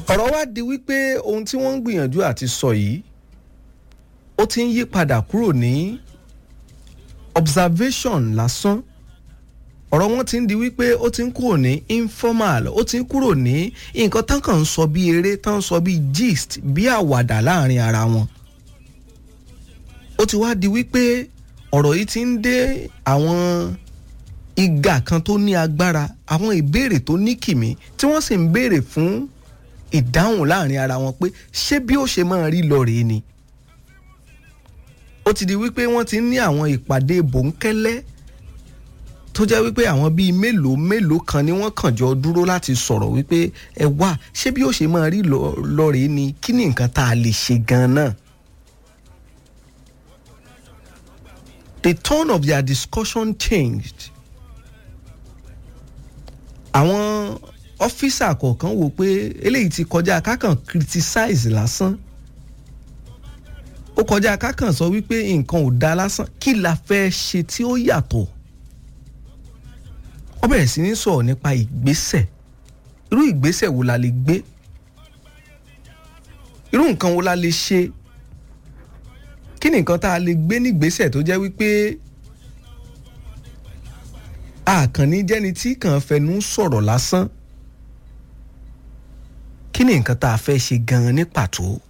ọ̀rọ̀ wá di wípé ohun tí wọ́n ń gbìyànjú àti sọ yìí ó ti ń yí padà kúrò ní observation lásán ọ̀rọ̀ wọn ti ń di wípé ó ti ń kúrò ní informal ó ti ń kúrò ní nǹkan tán kàn ń sọ bí eré tán ń sọ bí gist bí àwàdà láàrin ara wọn ó ti wá di wípé ọ̀rọ̀ yìí ti ń dé àwọn ìgà kan tó ní agbára àwọn ìbéèrè tó ní kìmí tí wọ́n sì ń béèrè fún ìdáhùn láàrin ara wọn pé ṣé bí ó ṣe máa rí lọ rèé ni ó ti di wípé wọ́n ti ń ní àwọn ìpàdé bòńkẹ́lẹ́ tó jẹ́ wípé àwọn bíi mélòó mélòó kan ni wọ́n kàn jọ dúró láti sọ̀rọ̀ wípé ẹ wá ṣé bí ó ṣe máa rí lọ rèé ni kí ni nǹkan tá a lè ṣe gan-an. The tone of their discussion changed. àwọn ọ́fíìsà kọ̀ọ̀kan wò pé eléyìí ti kọjá kákan criticize lásán ó kọjá kákan sọ wípé nǹkan ò dáa lásán kí la fẹ́ ṣe tí ó yàtọ̀ wọ́n bẹ̀rẹ̀ sí ní sọ̀rọ̀ nípa ìgbésẹ̀ irú ìgbésẹ̀ wo la lè gbé irú nǹkan wo la lè ṣe kí ni nǹkan tá a lè gbé nígbésẹ̀ tó jẹ́ wípé àkànní jẹ́ni tí kàn fẹnu sọ̀rọ̀ lásán kí ni nǹkan tá a fẹ́ ṣe gan-an ní pàtó